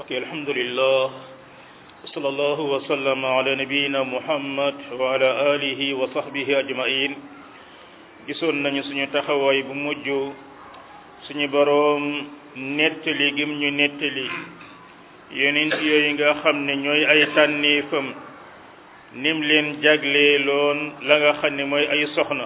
ok alhamdulillah wa sallallahu wa sallama ala nabiyina muhammad wa ala alihi wa sahbihi ajmain gisoon nañu suñu taxawaay bu mujj suñu boroom nettali gim ñu nettali yonent yooyu nga xam ne ñooy ay tànneefam nim leen jagleeloon la nga xam ne mooy ay soxna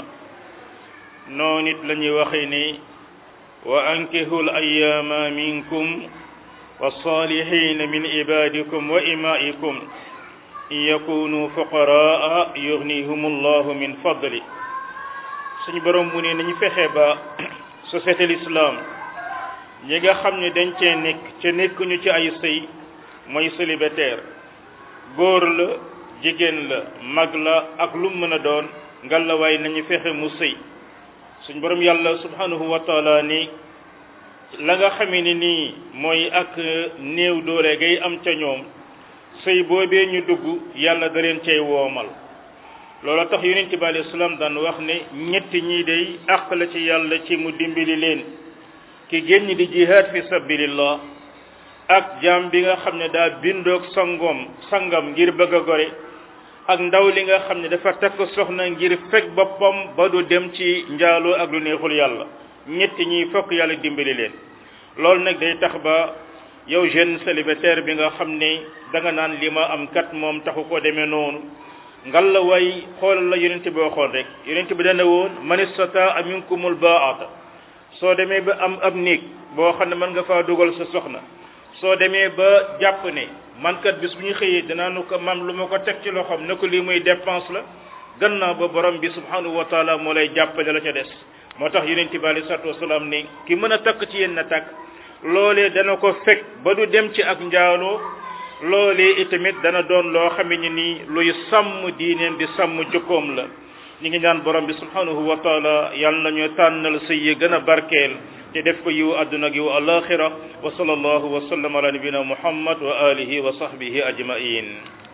noonu it la ñuy waxee ni wa ankihul ayyaama minkum والصالحين من عبادكم وإمائكم إن يكونوا فقراء يغنيهم الله من فضله suñu borom mu ne nañu fexe ba société l'islam ñi nga xam ne dañ cee nekk ca nekkuñu ci ay sëy mooy célibataire góor la jigéen la mag la ak lu mën a doon ngalawaay nañu fexe mu sëy suñu borom yàlla subhanahu wa taala ni la nga xamee ni nii mooy ak néew doole gay am ca ñoom sëy boobee ñu dugg yàlla da leen cay woomal loola tax yonent bi alayhi salaam daan wax ne ñetti ñii day àq la ci yàlla ci mu dimbali leen ki génn di jihaad fi sabilillah ak jaam bi nga xam ne daa bindoog sangoom sangam ngir bëgg a gore ak ndaw li nga xam ne dafa takk soxna ngir fekk boppam ba du dem ci njaaloo ak lu neexul yàlla ñetti ñi fokk yàlla dimbali leen loolu nag day tax ba yow jeune célibataire bi nga xam ne da nga naan li ma am kat moom taxu ko demee noonu ngal la way xoolal la yonent bi waxoon rek yonent bi dana woon man istataa minkumul baata soo demee ba am ab néeg boo xam ne mën nga faa dugal sa soxna soo demee ba jàpp ne man kat bis bu ñu xëyee dinaa nu ko mam lu ma ko teg ci loxoom ne ko lii muy dépense la gannaaw ba borom bi subhanahu wa taala moo lay jàppale la ca des moo tax yonent bi alei salatu wasalaam ni ki mën a takk ci yéen na takk loolee dana ko fekk ba du dem ci ak njaaloo loolee itamit dana doon loo xame ni nii luy sàmm diineen di sàmm jukkoom la ñu ngi ñaan borom bi subhanahu wa taala yàlla nañu tànnal sëy yi gën a barkeel te def ko yiw àdduna ak yiw alaxira wa sallallahu wa sallam ala nabina muhammad wa alihi wa sahbihi ajmain